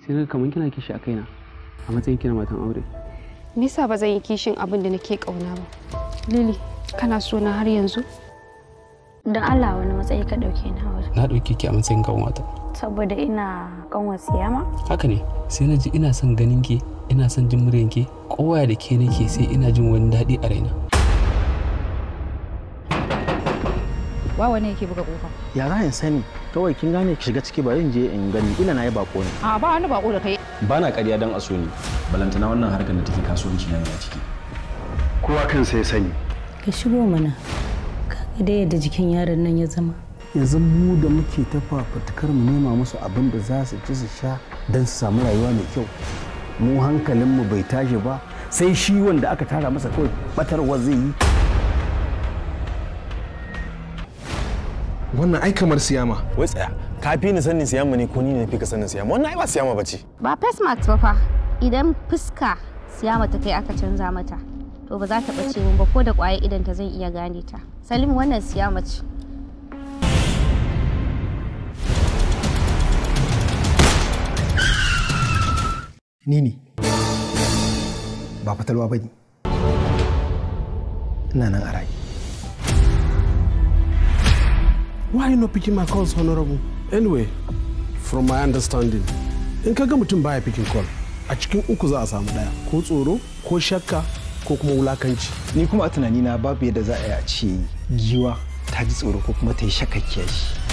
sai na kamar kina kishi a kaina a matsayin kina matan aure me yasa ba zan yi kishin abin da nake kauna ba lili kana so na har yanzu don allah wani matsayi ka ɗauke na wajen na ɗauke ki a matsayin kanwata saboda ina kanwar siyama haka ne sai na ji ina son ganin ki ina son jin muryan ki kowa da ke nake sai ina jin wani daɗi a raina wa wane yake buga kofa ya za in sani kawai kin gane ki shiga ciki bari in je in gani ila na yi bako ne a ba wani bako da kai ba na ƙarya don a so ni balantana wannan harkar da take kasuwanci na ne a ciki kowa kansa ya sani ka shigo mana kaga da yadda jikin yaron nan ya zama yanzu mu da muke ta fafutukar mu nema musu abin da za su ci su sha don su samu rayuwa mai kyau mu hankalinmu bai tashi ba sai shi wanda aka tara masa kawai batarwa zai yi wannan ai kamar siyama wai tsaya ka fi ni sanin siyama ne ko ni ne fi ka sanin siyama wannan ai ba siyama bace ba face mask ba fa idan fuska siyama ta kai aka canza mata to ba za ta ɓace mun ba ko da ƙwaye idan ta zan iya gane ta salim wannan siyama ce ni ne ba fatalwa ba ne ina nan a raye Why you not picking my calls, Honorable? Anyway, from my understanding, in ka ga mutum baya picking call, a cikin uku za a samu daya, ko tsoro, ko shakka, ko kuma wulakanci. ni kuma a tunanina babu yadda za a yi a ce giwa ta ji tsoro ko kuma ta yi shakakkiya shi